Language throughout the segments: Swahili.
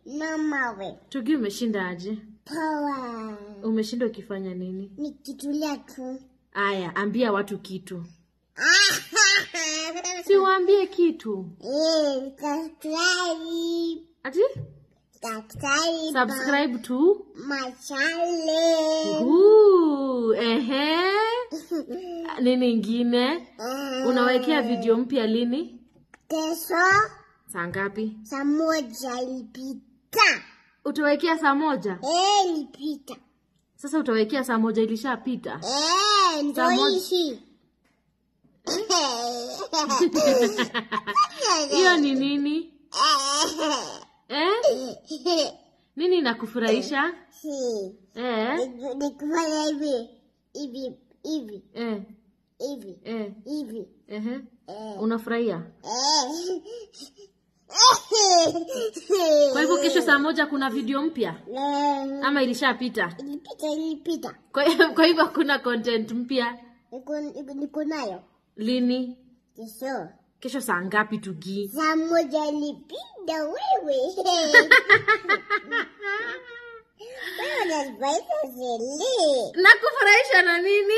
na mawe. Tugi, umeshinda aje? Power. Umeshinda ukifanya nini? Nikitulia tu. Aya, ambia watu kitu. Si waambie kitu. Eh, subscribe. Ati? Subscribe. Subscribe to My channel. Ooh, ehe. Nini ingine? Eh, Unawekea video mpya lini? Kesho Saa ngapi? saa moja ilipita. Utawekea saa moja? Eh, ilipita. Sasa utawekea saa moja ilishapita. Eh, ndo Saa moja- hishi. Hiyo ni nini? Eh? Nini inakufurahisha? Si. Eh? Niku- Nikufanya hivi hivi hivi Eh? hivi Eh? hivi. Ehe. Eh. Unafurahia? Eh. Kwa hivyo kesho saa moja kuna video mpya Eh, ama ilishapita? ilipita ilipita. Kwa kwa hivyo kuna content mpya Niko niko- niko nayo lini? kesho Kesho saa ngapi tugi? saa moja ilipita wewe. Wewe unanibaita zele. Nakufurahisha na nini?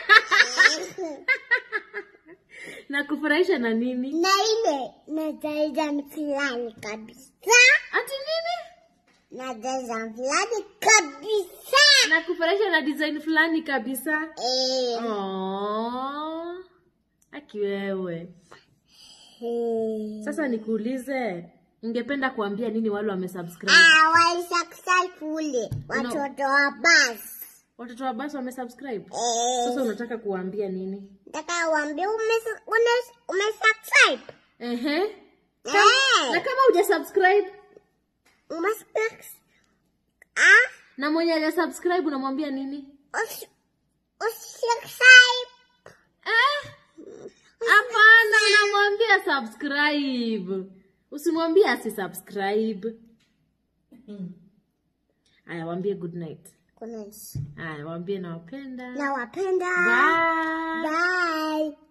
Nakufurahisha na nini? na ile na design fulani kabisa Ati nini? na design fulani kabisa Nakufurahisha na design fulani kabisa. eh, Oh. Aki wewe. eh. Sasa nikuulize, ungependa kuambia nini wale wamesubscribe? Ah, walisubscribe kule watoto wa basi Watoto wa basi wamesubscribe. eh, Sasa unataka kuambia nini? nataka uambie umes- unes- umesubscribe Ehe. eh, Na kama hujasubscribe umesubscribe ah, na mwenye hajasubscribe unamwambia nini? usi- usubscribe Eh? Hapana, unamwambia subscribe. Usimwambie asisubscribe. Aya, waambie good night. kuna Aya, waambie nawapenda. nawapenda Bye. bye